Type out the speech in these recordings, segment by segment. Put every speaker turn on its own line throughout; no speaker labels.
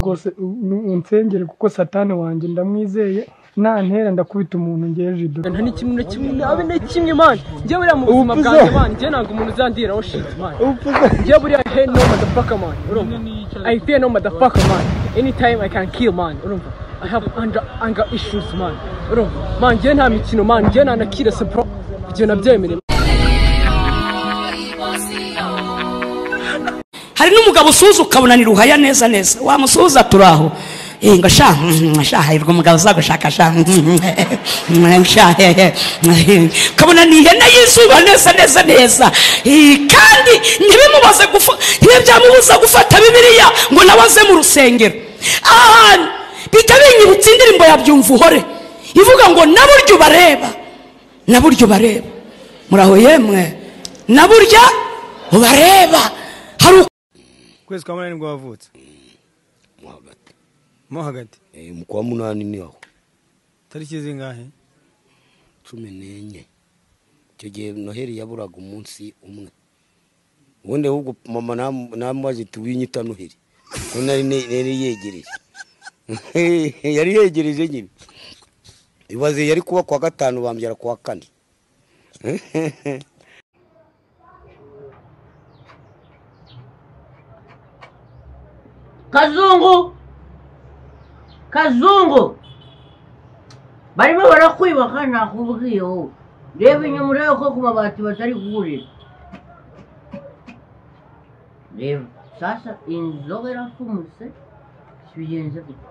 rwose unsengere kuko satani wanjye ndamwizeye nantera ndakubita umuntu ngeje jido
nta n'ikimwe na kimwe nabe na kimwe mani njye buriya mu buzima
Ubupfuza.
bwanjye mani njye ntabwo umuntu uzandiraho shiti mani njye buriya he no madafaka mani urumva i fear no madafaka mani anytime i can kill mani urumva i have anger, anger issues mani urumva mani njye nta mikino mani njye nta na kire sepro ibyo nabyemere
hari n'umugabo usuza ukabona ni ruhaya neza neza wamusuza turaho Eh, ngo sha mm, mm, sha hirwa umugabo uzagushaka sha mm, mm, mm, sha he, he, mm, kabona ni ihene yizuba neza neza neza Eh, kandi ntibimubaze gufa ntibyamubuza gufata bibiliya ngo nawe aze mu rusengero ahantu bihita binyibutsa indirimbo ya byumva uhore ivuga ngo na burya ubareba na burya ubareba muraho yemwe na burya ubareba hari uko
ukwezi kwa munani nibwo wavutse
mo hagati
mo hagati
Eh, mu kwa munani ni aho
tariki zingahe
cumi n'enye icyo gihe noheli yaburaga umunsi umwe ubundi ahubwo mama nam- namubaze iti winyita noheli ko nari ne- nari yegereje yari yegereje nyine ibaze yari kuba kuwa gatanu bambwira kuwa kane
kazungu kazungu barimo barakwiba kandi nakubwiyeho reba inyuma urebe ko ku mabati batari kuwurira reba sasa inzoga irapfumutse bigenze gute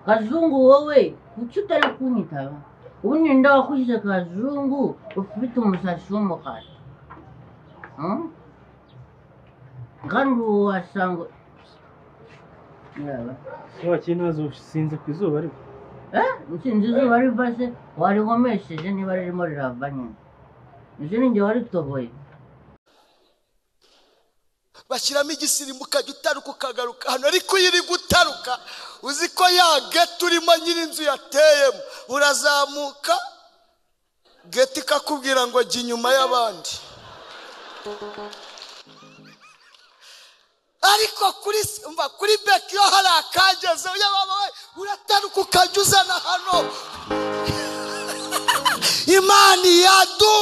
kazungu wowe kuki utari kunyitaba ubundi nda wakushyize kazungu ufite umusatsi w'umukara Hmm? kandi ubu wasanga Yaba.
wakeye ntazusinze ku izuba ariko
Eh, ntsinzi izuba rivase warihomesheje niba ririmo rirava nyine izi ni jye waritoboye
bashyiramo igisirimbuka jya utaruka ukagaruka hano ariko iyo iri gutaruka uzi ko ya geti urimo nyir'inzu yateyemo urazamuka geti ikakubwira ngo jya inyuma y'abandi ariko kuri s- umva kuri beki iyo hari akageze uyababa we urataruka ukajya uzana hano imana iyadu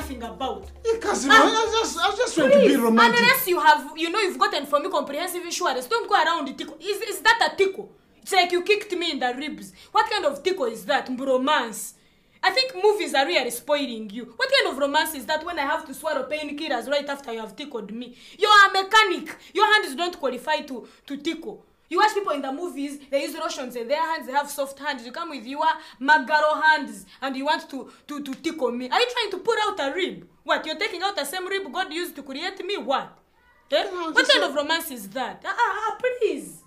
Because
Ah.
I just
Unless you have, you know, you've gotten for me comprehensive insurance, don't go around the tickle. Is, is that a tickle? It's like you kicked me in the ribs. What kind of tickle is that? Bromance. I think movies are really spoiling you. What kind of romance is that when I have to swallow painkillers right after you have tickled me? You are a mechanic. Your hands don't qualify to, to tickle. You watch people in the movies, they use lotions and their hands have soft hands. You come with your magaro hands and you want to, to, to tickle me. Are you trying to pull out a rib? What? You're taking out the same rib God used to create me? What? Eh? What kind of romance is that? Ah, ah, ah, please.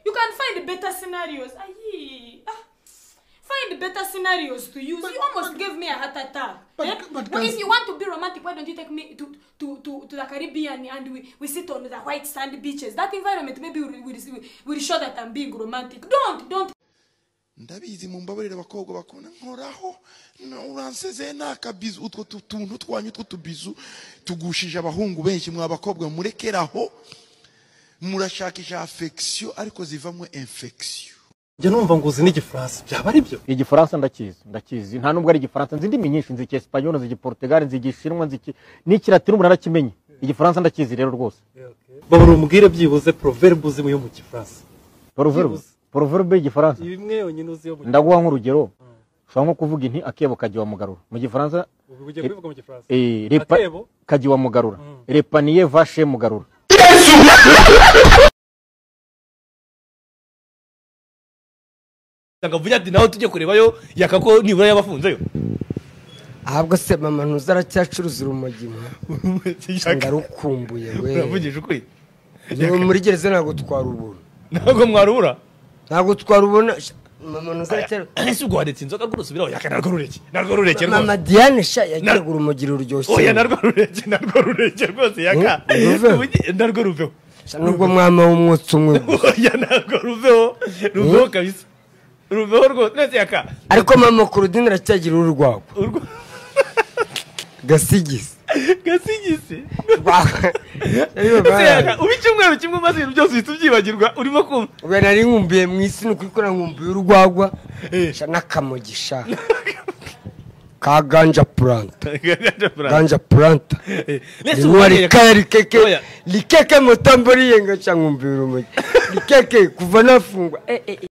You can find better scenarios. Aye. Ah, find better scenarios to use. you almost gave me a heart attack. But, eh? but, if you want to be romantic, why don't you take me to to, to, to the Caribbean and we, we sit on the white sand beaches? That environment maybe will, will, will show that I'm being romantic. Don't, don't.
ndabizi mu mbabarire abakobwa bakunda nkoraho na- uransezeye ni akabizu utwo tu- tuntu twanyu tw'utubizu tugushije abahungu benshi mwa bakobwa murekeraho murashakisha afekisiyo ariko zivamo infekisiyo
njya numva ngo uzi n'igifaransa byaba ari byo igifaransa ndakizi ndakizi nta nubwo ari igifaransa nzi indimi nyinshi nzi icyesipanyolo nzi igiportugali nzi igishinwa nzi iki- n'ikilatini umuntu arakimenye igifaransa ndakizi rero rwose
babura umubwire byibuze proverbe uzimo yo mu gifaransa
poroverbe
Byibuze.
poroverbe y'igifaransa
imwe yonyine uzi yo mu
ndaguha nk'urugero ushobora nko kuvuga inti akebo kagiwa mugarura mu gifaransa
Ubu ugiye kubivuga mu gifaransa.
eh, repa-
Akebo?
kagiwa mugarura repaniye vashe mugarura
akavuga ati nawe tujye kurebayo yakako nibura yabafunze yo
ahubwo se mama ntuzi aracyacuruza urumogi mwe ndarukumbuye we
Uravugije ukuri
Yewe, muri gereza ntabwo twarubura
ntabwo mwarubura
ntabwo twarubona Sha, mama ntuzi
ese ubwo waretse inzoga ngo urusubiraho yaka narwo rureke narwo rureke
aracyacuruza mama diane sha yagiraga urumogi ruryoshye
oya narwo rureke narwo rureke rwose yaka Ubugi- narwo ruveho
Sha, nubwo mwama w'umwotsi umwe
oya narwo ruveho ruveho kabisa uruveho rwose uretse yaka
ariko mama kurudini aracyagira urwagwa gasigisi
gasigisi ubu icyumweru kimwe umaze ibintu byose uhita ubyibagirwa urimo kumva
ubu nari nkumbuye mu isi ni ukuri ko nkumbuye urwagwa sha n'akamugisha ka ganja puranta ganja puranta nimuwa rikaya rikeke rikeke mutamboriye ngaca nkumbuye urumogi rikeke kuva nafungwa eh, eh, eh.